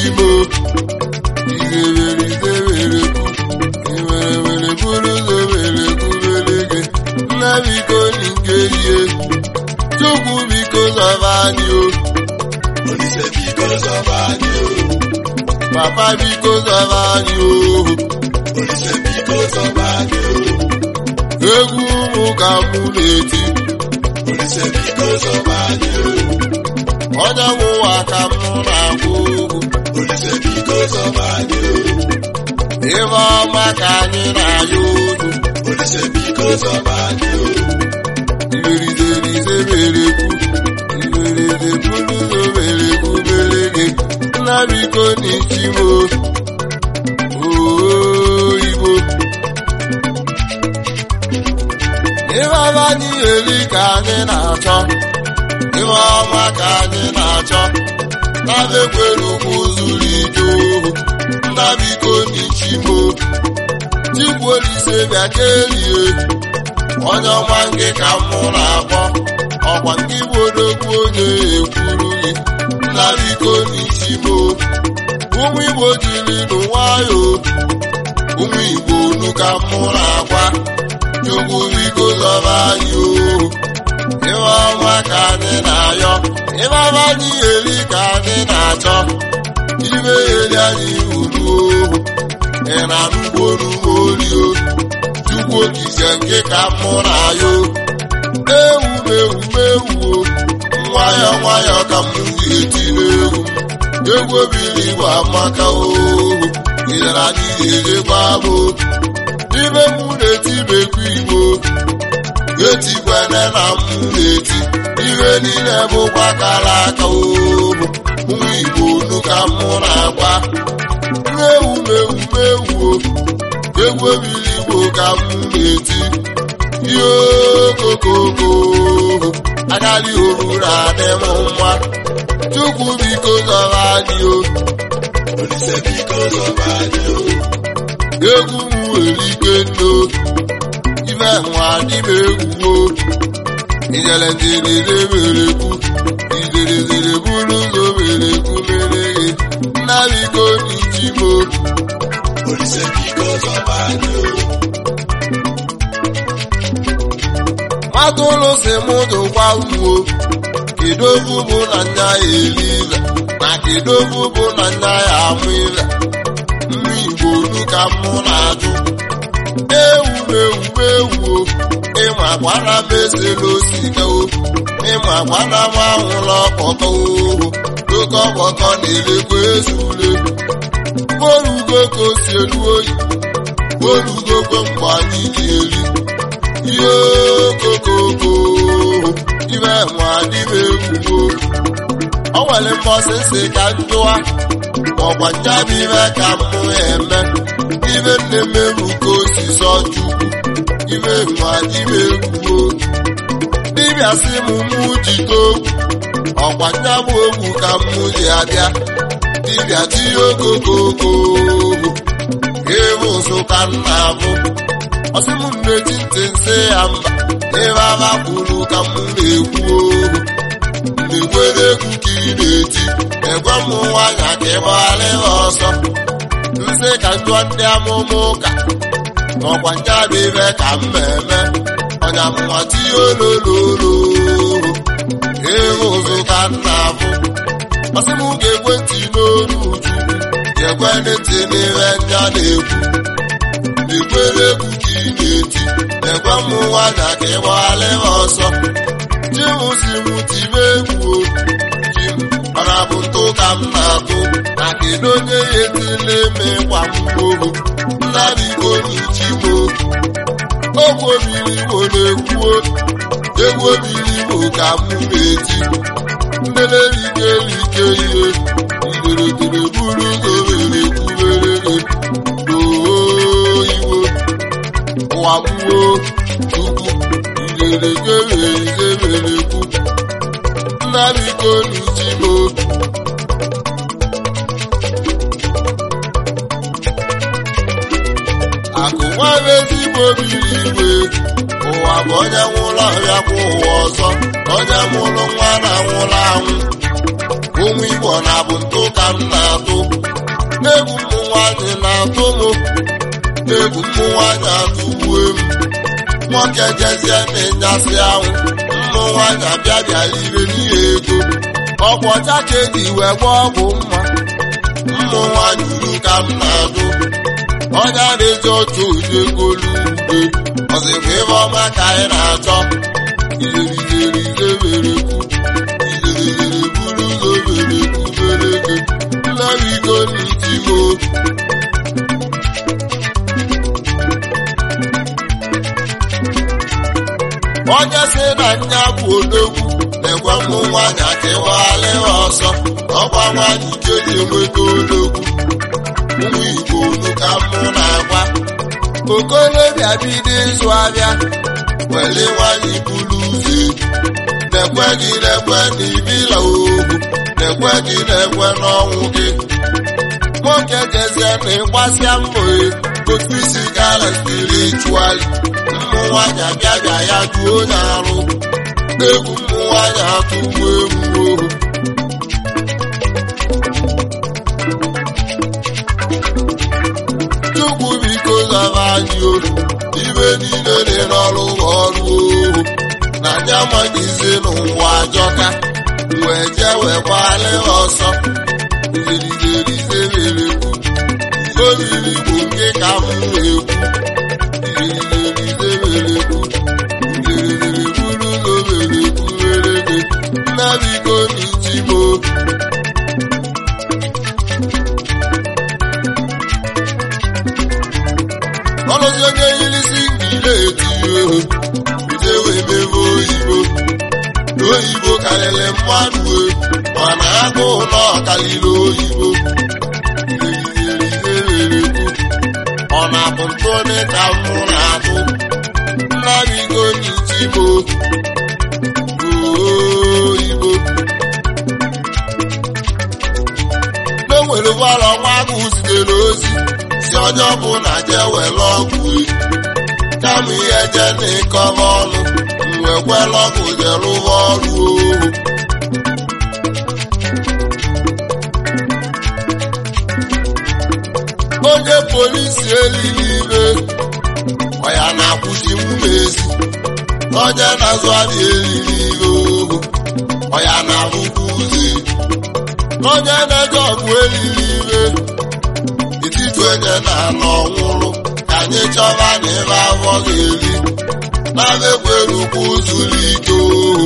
n'ichimo igeberidebelekwu iwerewere bụrụ ụzọ belekwu belege nna biko nke ihe chukwu biko zọba anyị o Olise biko zọba anyị o. papa biko zọba anyị o Olise biko zọba anyị o. egwu ụmụ ka mụ na-eti Olise biko zọba anyị o. onye nwụwa ka mụ na-agwụ egwu Olise biko zọba anyị o. ebe ọma ka anyị na-ayọ olu Olise biko zọba anyị o. iberiderize berekwu iberede bụrụzo berekwu berege nna biko n'ichimo oo igbo ịbaba anyị eri ka anyị na-achọ ibe ọma ka anyị na-achọ nabekwere ugwu zuru ike ohu nna biko n'ichimo chikwu olise bịa ka elie onye ọma nke ka mụ na-akpọ ọkwa nke bụ odogwu onye ekwuru gị nna biko n'isi m ụmụ igbo jiri nụ nwayọ ụmụ igbo unu ka mụ na-agwa chukwu biko zọba anyị o ibe ọma ka anyị na-ayọ ịbaba anyị eri ka anyị na-achọ ibe eri anyị uru ohu ị na-anụgbo n'ugbo orio chukwu okike nke ka mụ na ya ewu mewu mewu nwayọ nwayọ ka m ga-eti n'egwu egwu obiri igbo amaka ohu idere anyị ga-ejekwa bụ ibe mụ na-eti bekwa igbo etikwene na m na-eti ihe niile bụkwa kara aka ohu ụmụ igbo unu ka mụ na-agwa ewu mewu mewu egwu obiri igbo ka m na-eti ihe okokoko agaghị oruru adị m mma chukwu biko zọrọ anyị o Olise biko zọba anyị o. egwu m nwere ike nno ibe nwa dị m egwuo ijele njerere merekwu ijerezere bụrụ ụzọ merekwu mere nna biko n'ichimo Olise biko zọba anyị o. atụrụ si mụ dụkwa uwo kedovu bụ na nya ya eli ile na kedovu bụ na nya ya amụ ile mmụ igbo olu ka mụ na-ajụ ewu ewu ewu ịma gwara m esela osika o ịma gwara m anwụla ọkpọkọ ohu oke ọkpọkọ na-elekwa ezule orugo ka o si elu oyi orugo kwe mgbe anyị ji eri ihe okokoko ibe nwa dịbe egwugo o nwere mbọsị nsị ka njụwa ọgwa njabi ibe ka mụ eme ibe nne mmerụ ka osisi ọchukwu ibe nwa dịbe egwugo dibịa sị m mụ jide ogwu ọgwa nyabụ ogwu ka mụ ji abịa dibịa tinye okokoko ịbụ ụzụ ka m na-abụ ọsị m na-eji ntị nsị ya mba ebe aba kwuru ka m na-ekwu ohu na-ekwere egwu ka ị na-eti egwe m nwanya ka ị gbagharị ha ọsọ nsị ka njụọ ndị amụma ụka n'ọkwa njabụ ibe ka m eme ọnya m nwa tinye olololo ịhụ ụzụ ka m na-abụ ọsị m ga-ekwe ntị n'olu uju ga-ekwe ntị n'ihe ndị a na-ekwu na-ekwere egwu ka ị na-eti ekwe m nwanya ka ị gbagharị ha ọsọ ji m si m tibe egwu o ji m mana bụ ntụ ka m na-atụ na kedu onye ya etile eme gwa m ohu nna biko n'ichimo ogwu obiri igbo na-ekwuo egwu obiri igbo ka m na-eti ndelerike rike ihe nderedere buru ụzọ were kwubere gị oyiwo ụwa gbuo chukwu nderegere izeberekwu nna biko n'ichimo akụ nwere ezigbo biri igwe ụwa bụ onye nwụrụ ọrịa kwa ụwa ọzọ onye mụrụ nwa na nwụrụ anwụ ụmụ igbo na bụ ntụ ka m na-atụ egwu mmụ nwaanyị atụgbuo m nwoke jezie na-enyasị ahụ mmụ nwaanyị abịa bịa ire n'ihe ego ọgwụ ọcha ka eji wee gwa ọgwụ mma mmụ nwaanyị uru ka m na-adụ onye na-eji otu onye golu ude ọzịkwa ebe ọma ka anyị na-achọ iherizerize mere kwu iherezere buru ụzọ mere kwu mere ego nnabigo n'itimo onye si na nya bụ odogwu na-egwe mmụ nwaanyị akịwala ọsọ ọgwa nwaanyị ike ji enweta odogwu ụmụ igbo unu ka mụ na-agwa okolobịa bido ịzụ abịa were nwaanyị buru ụzọ na-ekwe gị na-ekwe na ibila ohu na-ekwe gị na-ekwe n'ọnwụ gị nwoke jezie na ịgbasịa mbọ otu isi gara spirituali mmụ nwaanyị abịa bịa ya duo onye arụ egwu mmụ nwaanyị atụgbu egwu ohu chukwu biko zara anyị ohu ibe niile dị n'ọrụ ọrụ ohu na anya amaghịzi n'ụwa ajọka wee jee wee gbalị ọsọ iherizerizererekwu oriri bụ nke ka m na-ekwu iherizerizererekwu iherizere buru ụzọ merekwu mere gị nnabiko n'ichimo ọlụzi onye yirisi ngile etinye ohu bute wee mebe oyibo oyibo karịrị mmadụ e mana agụ ụlọ karịrị oyibo iherizerizererekwu ọ na-abụ ntụnị ka mụ na-atụ nnabigo n'ichimo oyibo n'onwere ụgbọala ọnwa agụ zitere ozi si onye ọbụla jee were ọgwụ e kama ihe je na ịkọba ọnụ mgbe kwela ọgwụ jee rụwa ọrụ ohu onye polisi elili ibe ọya na-akwụchi mmezi onye na-azụ adị elili ibe ohu ọya na-abụkwa ụzọ onye na-eje ọgwụ elili ibe etiti onye na-anọ ọnwụrụ ka anyị chọba na ebe afọ ga-eri na-ekwere ukwu zuru ike ohu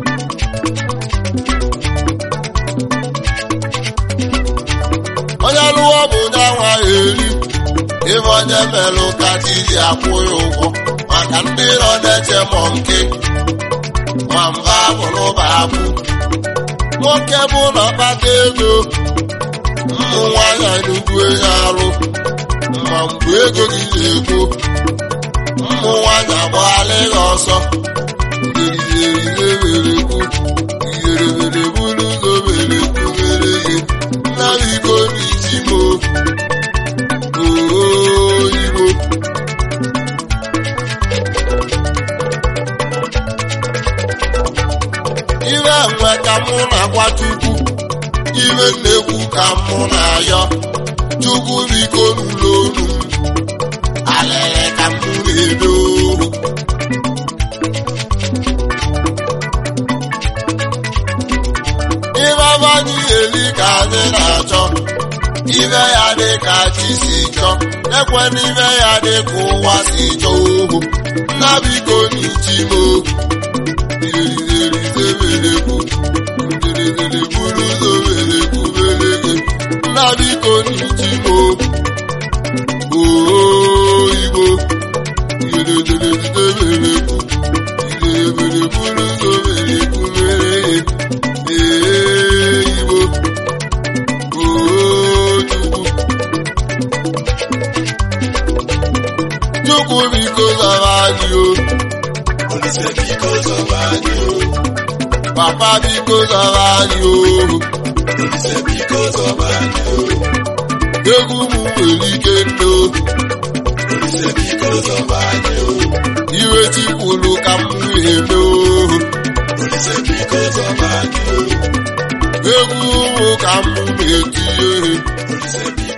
onye lụọ bụ onye nwa eri ebe onye melụ ka chi ji akwụ ya ụgwọ maka ndị nọ na-eche mọ nke ma mba bụrụ ba abụ nwoke bụ na ọkpata ego ụmụ nwaanyị nnukwu enye arụ ma mgbe ego gị na-ekwu ụmụ nwaanyị agbaghala gị ọsọ iherizerizewerekwu iherewere buru ụzọ werekwu mere gị nnabiko n'ichimo oyibo ire nwe ka mụ na-agwa chukwu ire na-ekwu ka mụ na-ayọ chukwu biko n'ụlọ olu m alele ka mụ na-edo ibe abanyị eli ka anyị na-achọ ibe ya dị ka chi si chọ ekwe n'ibe ya dị ka ụwa si chọ ohu nna biko n'ichimo iherizerizeberekwu nderezere buru ụzọ berekwu berege nna biko n'ichimo oyibo iherezerizeberekwu iherebere buru ụzọ berekwu berege eyibo chukwu chukwu biko zara anyị o Olise biko zọba anyị o. papa biko zara anyị o Olise biko zọba anyị o. egwu m nwere ike ndo Olise biko zọba anyị o. iwe tikwuru ka m eme o Olise biko zọba anyị o. egwu m ka m na-etinye Olise biko